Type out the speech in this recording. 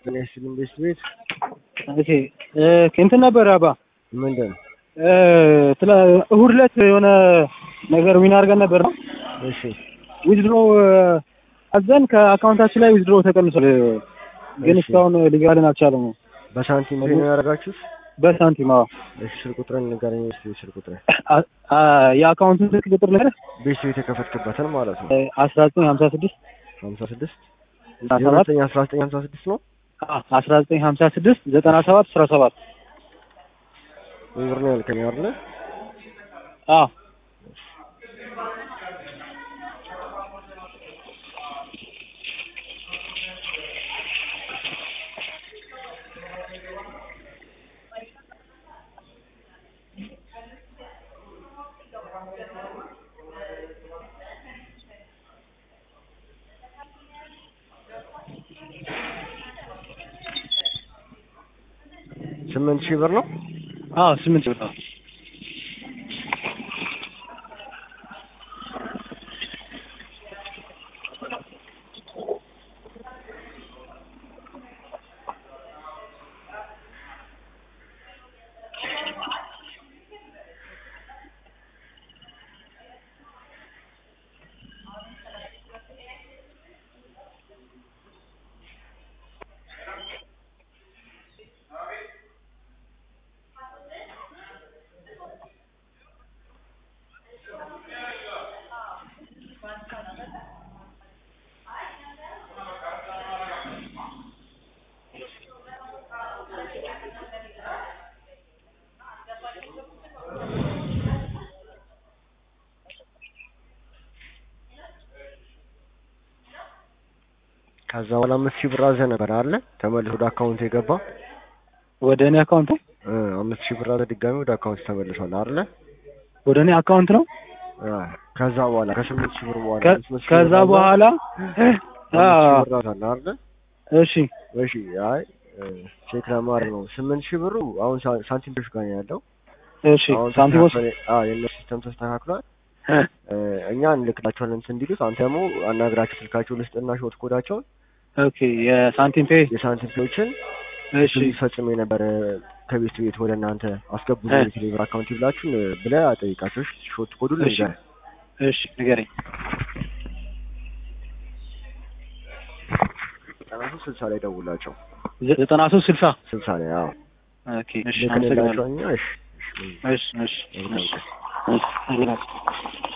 ጤና ቤት ቤት ኦኬ እንትን ነበር አባ ምንድን ስለ እሁድ ዕለት የሆነ ነገር ዊን አድርገን ነበር ነው እሺ ዊዝድሮ አዘን ከአካውንታችን ላይ ዊዝድሮ ተቀንሷል። ግን እሺ። እስካሁን ሊገባልን አልቻለም። በሳንቲም ነው ያደረጋችሁት? በሳንቲም አዎ። እሺ ስልክ ቁጥርን ንገረኝ እስኪ ስልክ ቁጥርን አ- አ- የአካውንቱን ስልክ ቁጥር ነገር ቤት ቤት የከፈትክበትን ማለት ነው አስራ ዘጠኝ ሀምሳ ስድስት ሀምሳ ስድስት ዘጠና ሰባት የሁለተኛ አስራ ዘጠኝ ሀምሳ ስድስት ነው አስራ ዘጠኝ ሀምሳ ስድስት ዘጠና ሰባት አስራ ሰባት ብር ነው ያልከኝ አይደለ? አዎ ስምንት ሺህ ብር ነው አዎ ስምንት ብር ነው። ከዛ በኋላ አምስት ሺህ ብር አዘህ ነበር አለ ተመልሶ ወደ አካውንት የገባ ወደ እኔ አካውንት እ አምስት ሺህ ብር አዘህ ድጋሚ ወደ አካውንት ተመልሷል አይደለ? ወደ እኔ አካውንት ነው። አ ከዛ በኋላ ከስምንት ሺህ ብር በኋላ ከ- አምስት ሺህ ከዛ ብር አዘህ በኋላ አምስት አዎ ሺህ ብር አዘህ አይደለ? እሺ እሺ አይ እ ቼክ ለማድረግ ነው። ስምንት ሺህ ብሩ አሁን ሳ- ሳንቲሞች ጋር ነው ያለው። እሺ አሁን ሳንቲሞስ ተስተካክሏል። አዎ የእነሱ ሲስተም ተስተካክሏል። እ እ እኛ እንልክላቸዋለን እንትን እንዲሉት አንተ ደግሞ አናግራቸው ስልካቸው ልስጥና ሾት ኮዳቸውን ኦኬ የሳንቲም ፔ የሳንቲም ፔዎችን እሺ ሊፈጽም የነበረ ከቤት ቤት ወደ እናንተ አስገቡ እ የቴሌብር አካውንት ይብላችሁ ብለህ አጠይቃቸው። እሺ፣ ሾት ኮዱን እሺ ልንገርህ እሺ ንገረኝ። ዘጠና ሶስት ስልሳ ላይ ደውላቸው። ዘ- ዘጠና ሶስት ስልሳ ስልሳ ላይ አዎ ኦኬ እሺ አመሰግናለሁ። ልክንላቸው እኛ እሺ እሺ እሺ እሺ መልካም እሺ ቀን። እሺ አመሰግናለሁ።